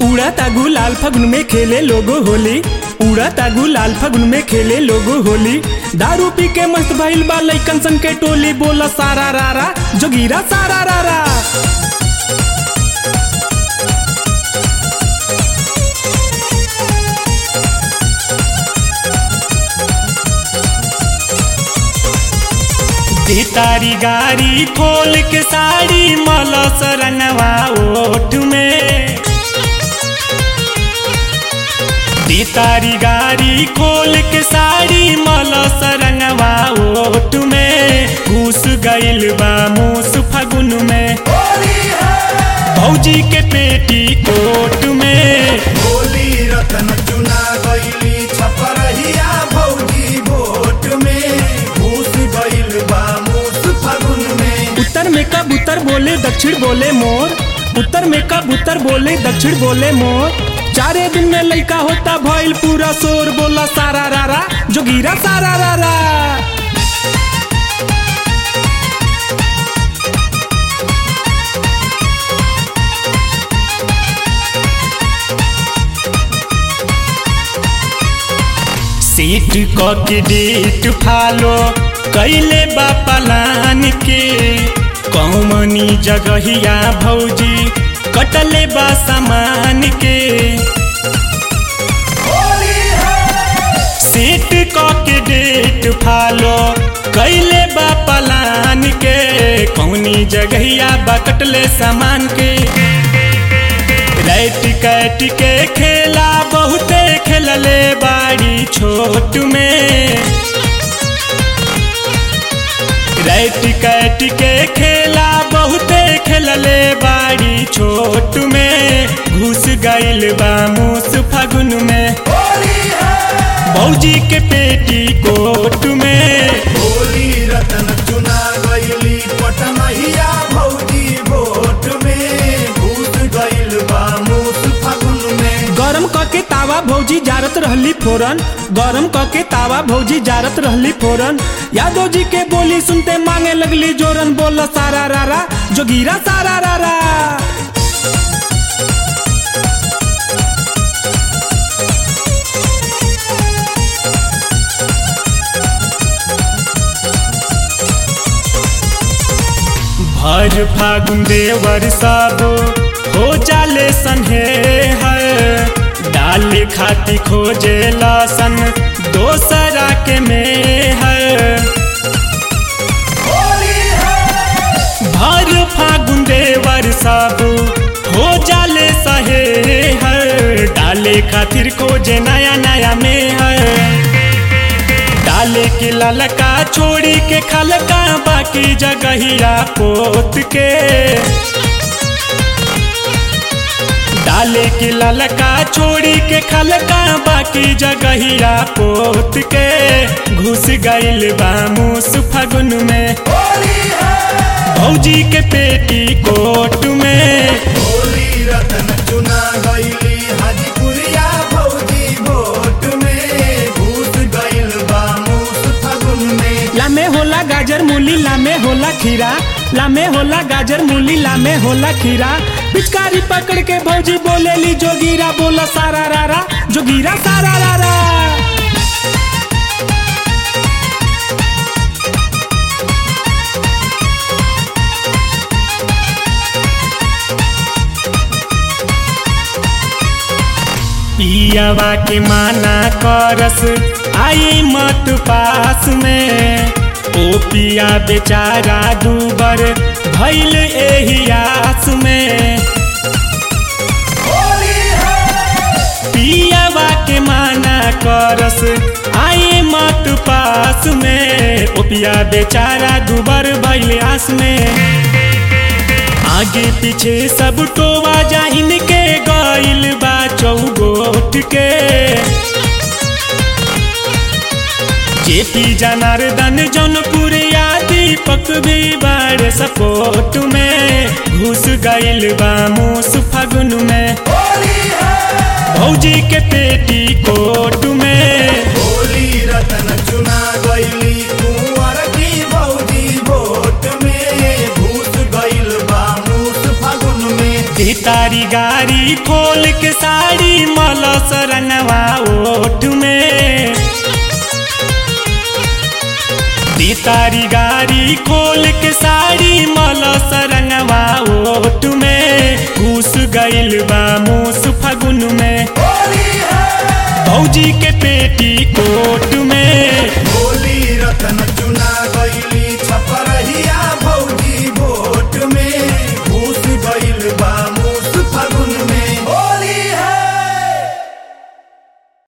उड़ाता गुलाल फगुन में खेले लोगो होली उड़ाता गुलाल फगुन में खेले लोगो होली दारू पी के मस्त भइल बा लइकन सन के टोली बोला सारा रारा जोगीरा सारा रारा दी तारी गाड़ी खोल के साड़ी मलस रंगवा ओठ में दी तारी गाड़ी खोल के साड़ी मलस रंगवा ओठ में घुस गइल बा मूस फगुन में भौजी के पेटी कोट में होली रतन चुना गईली छपरहिया भौजी वोट में घूस गईल बा मूस फगुन में उत्तर में कबूतर बोले दक्षिण बोले मोर उत्तर में कबूतर बोले दक्षिण बोले मोर चारे दिन में लइका होता भइल पूरा शोर बोला सारा रारा जोगीरा सारा रारा सीट क के डेट फालो कैले बा पलान के कौमनी जगहिया भौजी कटले बा सामान के सीट क के डेट फालो कैले बा पलान के कौनी जगहिया बा कटले सामान के रैट कैट के खेला बहुते खेलले बाड़ी छोट में रैट कैट के खेला बहुते खेलले बाड़ी छोट में घुस गइल बा मूस फगुन में भौजी के पेटी कोट में होली रतन चुना गईली पटमहिया भौजी वोट में घूस गईल बा मूस फगुन में गरम क के तावा भौजी जारत रहली फोरन गरम क के तावा भौजी जारत रहली फोरन यादव जी के बोली सुनते मांगे लगली जोरन बोला सारा रारा जोगीरा सारा रारा भर फागुन देवर सब हो जाले सन्हे है डाल खाती खोजे लसन दोसरा के में है भर फागुन देवर सब हो जाले सहे है डाले खातिर खोजे नया नया में है डाले के ललका छोड़ी के खलका बाकी जगहिया पोत के डाले के ललका छोड़ी के खलका बाकी जगहिया पोत के घुस गइल बा मूस फगुन में भौजी के पेटी कोट में होली रतन चुना गईली हाजीपुरिया भौजी वोट में घूस गईल बा मूस फगुन में लामे होला गाजर मूली लामे होला खीरा लामे होला गाजर मूली लामे होला खीरा पिचकारी पकड़ के भौजी बोलेली जोगीरा बोला सारा रारा जोगीरा सारा रारा पियावा के माना करस आई मत पास में ओ पिया बेचारा दूबर भैल एही आस में पियावा के माना करस आई मत पास में ओ पिया बेचारा दूबर भैल आस में आगे पीछे सब टोवा जाइन के गइल बा चौगोट के जेपी जनार्दन जौनपुर या दीपक भी बड़े सपोर्ट में घुस गइल बा मूस फगुन में भौजी के पेटी कोट में होली रतन चुना गईली कुंवर की भौजी वोट में घूस गईल बा मूस फगुन में दी तारी गारी खोल के साड़ी मलस रंगवा ओठ में दी तारी गारी खोल के साड़ी मलस रंगवा ओठ में घुस गइल बा मूस फगुन में भौजी के पेटी कोट